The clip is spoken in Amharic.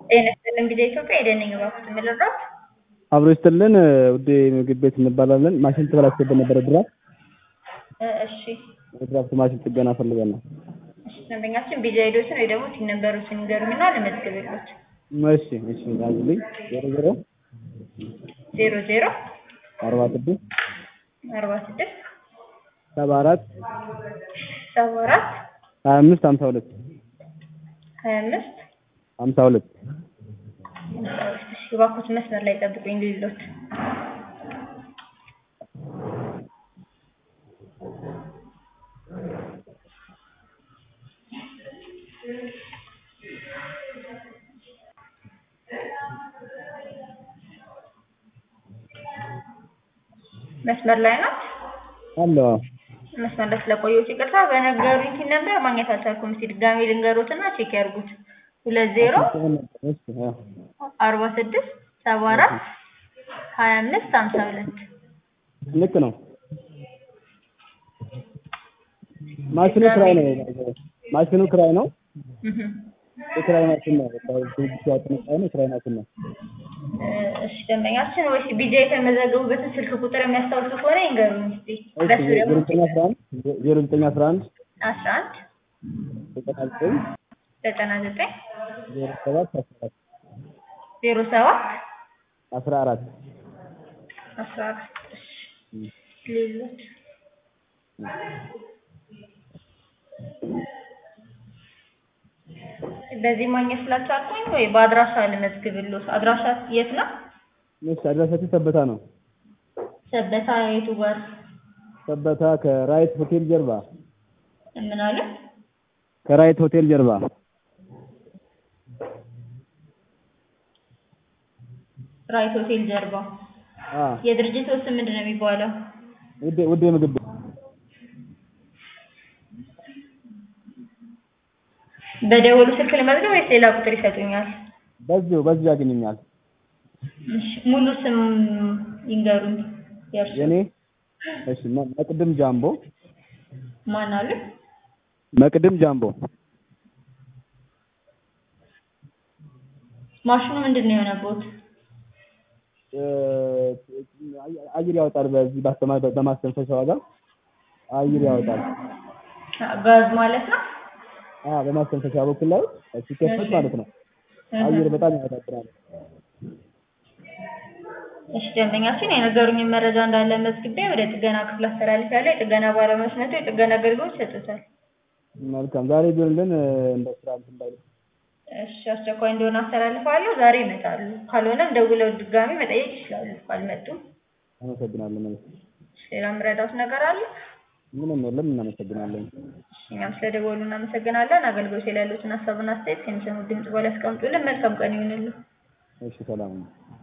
ጤና ይስጥልን ጊዜ ኢትዮጵያ የደነኝ ባኩት የምልራት አብሮ ይስጥልን ውዴ ምግብ ቤት እንባላለን። ማሽን ተበላሽቶብን ነበረ ድራፍት እሺ ድራፍት ማሽን ጥገና ፈልገን ነው። እሺ ደንበኛችን ቢጃ ሄዶችን ወይ ደግሞ ሲን ነበሩትን ይንገሩኝና ለመዝግብሎት እሺ እሺ ያዙልኝ ዜሮ ዜሮ ዜሮ ዜሮ አርባ ስድስት አርባ ስድስት ሰባ አራት ሰባ አራት ሀያ አምስት ሀምሳ ሁለት ሀያ አምስት ሀምሳ ሁለት እሺ እባክዎት መስመር ላይ ጠብቁኝ ልሎት መስመር ላይ ናት። አለ መስመር ላይ ስለቆየሁት ይቅርታ። በነገሩኝ ቲን ነበር ማግኘት አልቻልኩም። እስኪ ድጋሜ ልንገሮትና ቼክ ያርጉት። ሁለት ዜሮ አርባ ስድስት ሰባ አራት ሀያ አምስት ሀምሳ ሁለት ልክ ነው። ማሽኑ ክራይ ነው። ማሽኑ ክራይ ነው። የክራይ ማሽን ነው። ድርጅቱ ያጠነቃ ነው። የክራይ ማሽን ነው። እሺ ደንበኛችን ወይስ ቢጃ የተመዘገቡበትን ስልክ ቁጥር የሚያስታውሱ ከሆነ ይንገሩኝ እስኪ። በሱ ዜሮ ደግሞ ዘጠኝ አስራ አንድ ዜሮ ዘጠኝ አስራ አንድ አስራ አንድ ዘጠና ዘጠኝ ዘጠና ዘጠኝ ዜሮ ሰባት አስራ አራት ዜሮ ሰባት አስራ አራት አስራ አራት እሺ ሌሎች በዚህ ማግኘት ስላልቻልኩኝ ወይ በአድራሻ ልመዝግብልዎት። አድራሻ የት ነው? እሺ አድራሻችን ሰበታ ነው። ሰበታ የቱ ጋር? ሰበታ ከራይት ሆቴል ጀርባ ምን አለ? ከራይት ሆቴል ጀርባ ራይት ሆቴል ጀርባ። አ የድርጅት ስም ምንድን ነው የሚባለው? ውዴ ውዴ ምግብ ቤት በደወሉ ስልክ ልመዝገብ ወይስ ሌላ ቁጥር ይሰጡኛል? በዚሁ በዚሁ ያገኙኛል። እሺ ሙሉ ስም ይንገሩኝ። የእርሱ የኔ እሺ መ- መቅድም ጃምቦ ማን አለ? መቅድም ጃምቦ ማሽኑ ምንድን ነው የሆነበት? እ፣ አየር ያወጣል። በዚህ ባስተማ በማስተንፈሻ ዋጋ አየር ያወጣል። ጋዝ ማለት ነው? አ በማስተንፈሻ በኩል ላይ ሲከፈት ማለት ነው። አየር በጣም ያወጣል። እሺ ደንበኛችን የነገሩኝን መረጃ እንዳለ መዝግቤ ወደ ጥገና ክፍል አስተላልፊያለሁ። የጥገና ባለሙያዎች መጥተው የጥገና አገልግሎት ይሰጡታል። መልካም ዛሬ ቢሆንልን እ፣ እንደ ስራ እንትን ባይል እሺ አስቸኳይ እንደሆነ አስተላልፋለሁ። ዛሬ ይመጣሉ። ካልሆነም ደውለው ድጋሚ መጠየቅ ይችላሉ። ካልመጡም አመሰግናለን። እሺ፣ ሌላ የምረዳዎት ነገር አለ? ምንም የለም። እናመሰግናለን። እሺ፣ እኛም ስለደወሉ እናመሰግናለን። አገልግሎት ላይ ያሉትን ሀሳብና አስተያየት ከሚሰሙት ድምጽ በላይ ያስቀምጡልን። መልካም ቀን ይሁንልን። እሺ ሰላም ነው።